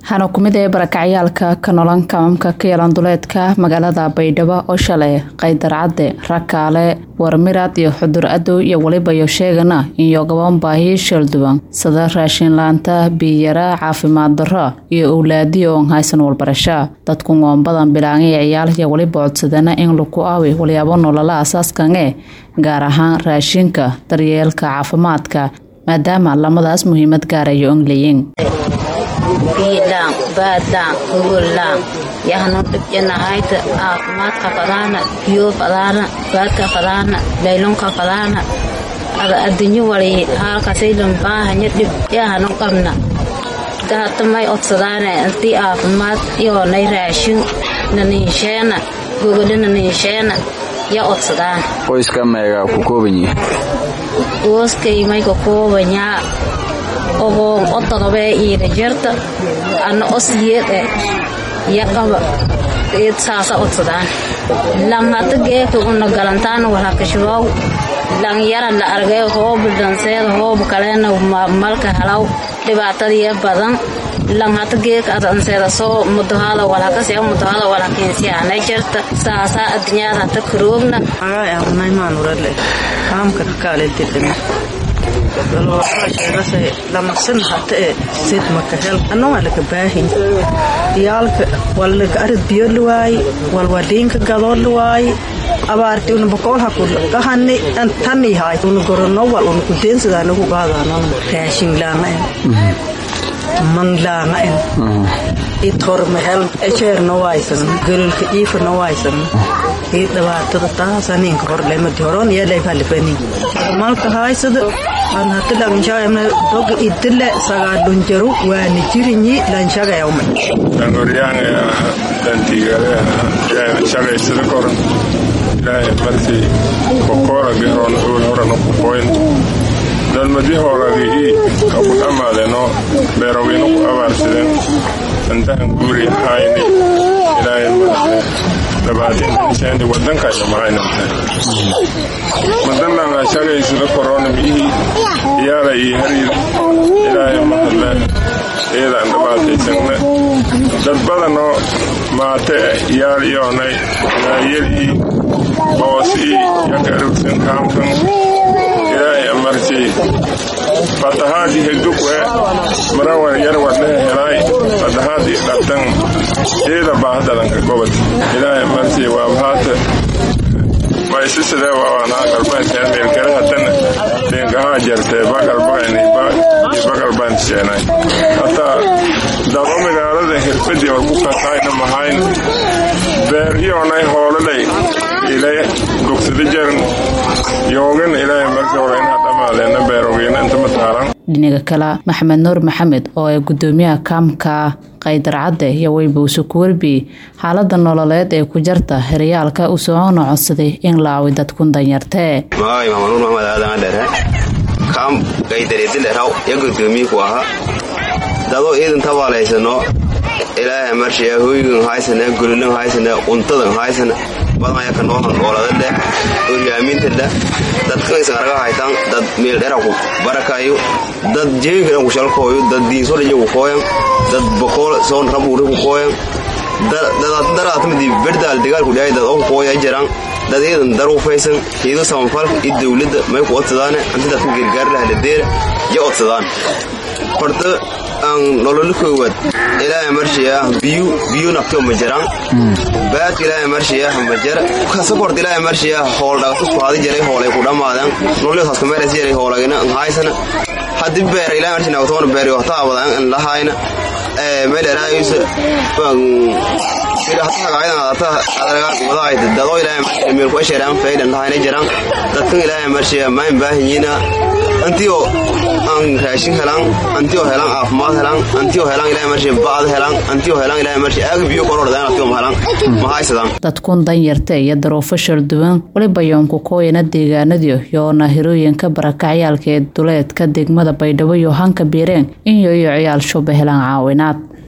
waxaana ku mid ee barakacyaalka ka nolan kamamka ka yeelan duleedka magaalada baydhabo oo shalay qaydarcadde rakaale warmirad iyo xudur adow iyo weliba iyo sheegana iyo gaban baahi sheelduwan sida raashin laanta biyara caafimaad darro iyo owlaadiyo oon haysan walbarasha dadku ngoon badan bilaangay ciyaal iyo weliba codsadana in laku aawi walyaabo nolola asaaskange gaar ahaan raashinka daryeelka caafimaadka maadaama lamadaas muhiimad gaarayo on leeyin biidhaan baadhaan hogollaan yahnu dhibjanahayta caafimaadka fadaana biyo fadaana baadka fadaana laylonka fadaana ada addunyo wali haalkasaylan baahanya dhib yahanu qabna dahatamay odsadaane intii caafimaad yoonay raashin naniisheena gogole naniisheena ya odsadaan qoyska meega ku koobanyi gooskay may ka koobanyaa ogoon odaqabee iida jarta anna osyeede yaqaba eed saasa odsadaan lang hata geeka una galantaana walhakashabow lang yara la argay hoobu dhanseeda hoobu kaleena malka helaw dhibaatadiya badan lang hata geeka adanseeda soo mudohada walhakasea mudohada walhakensiyaanay jarta saasaa addunyada hata karoogna lamasan hatae sid makahel anoo laka baahin yaalka walaka arid biyo luwaaye walwaliinka gadoo luwaaye abaarti una bokoolha kahani tani haay una gorono wal una kudeensadana ku gaadano raashin laanga en man laanga en itor mahel ejeer no waysan gololka iifa no waysan ii dhibaatada taasaninka horlemadi horon yeeleybalifani malka haysada an hati langshaayamna doga idile sagaadhunjaru waani jirinyi lanshagayawma dangoryaanga dantigale shagaysada koran ilaahay marti kokooragi horon uul horano kukoyn dalmadi hooragi ii kaku dhammaadeno beeroginu ku abaarsideen andahan guuri hayni ilaahay marti dabaatinsendi wadankayno mahaynamte madanlanga shagaysada koronam ii iyaala ii hariir ilaahay mahadle iyadaan dhabaataysanne dad badanoo maate iyaal iyoonay naayel ii boos ii yakarugsan kaamkan ilaahay amarti fatahaadi hegdukwe marawan yar wadnehe helaay fatahaadi dhabtan iyada baahadalanka gobod ilaahay amarti waabhaata maisisidee waawanaa galbaanteen meelkarahatan deenkahaa jartee bagalbagani bagalbaan seenay hataa dabo magaalada hirfadii war ku kasayna mahayn beer iyoonay hoololay ilay gogsada jaran yoogan ilaahay markii hore inaa dhamaadeena beerogeyna inta mataaran dhinaga kale maxamed nuur maxamed oo ay gudoomiyaha kaamka qaydarcadde iyo weybuuse ku werbi xaalada nololeed ee ku jarta heryaalka u socoona codsaday in la awi dadkun danyartee magacay maxamed nuur maxamed aadan adheere kaam qaydareedileraw ya gudoomiyiku ahaa dadoo iidan tabaalaysano ilaahay marshiya hoygan haysana golilan haysana untadan haysana badmaya kanoohan ooladadhe oryaamintada dadkanaysan arga haytan dad meeldheraku barakayo dad jeegadan kushalkooyo dad diinsolaya ku kooyan dad bokool soon rabuuri ku kooyan daraatmadi berdaal dagaalku dhahay dad oo kooya jiraan dad iidan daru faysan hiido samanfalka iyo dowladda may ku odsadaane anti dadka gargaarlahaladeera ya odsadaan horta aan nololo koowaad ilaahay marshiyaa biyu biyu nafto ma jiraan baadka ilaahay marshiyaa ma jira kasakort ilaahay marshiyaa hool dhagatusku hadi jiray hoolay ku dhammaadaan nololios haskameeras jiray hoolagina haysana haddii beera ilaahay marshi nagatoona beeri wata abadan an lahayna meeleraayusa dadoo ilaahay meel ku esheeraan faydan lahayna jiraan dadkan ilaahay marshiyaa mayn baahanyiina antio aan raashin helaan antio helaan caafimaad helaan antio helaan ilahay marshi bacd helaan antio helaan ilahay marshi aaga biyo korodhadaan antio ma helaan ma haysadaan dadkun danyarta iyo daruufo shalduwan weliba yoonku kooyana deegaanadiyo yoona hirooyinka barakacyaalka ee duleedka degmada baydhabo iyo hanka biireen in yoyo ciyaal shuba helaan caawinaad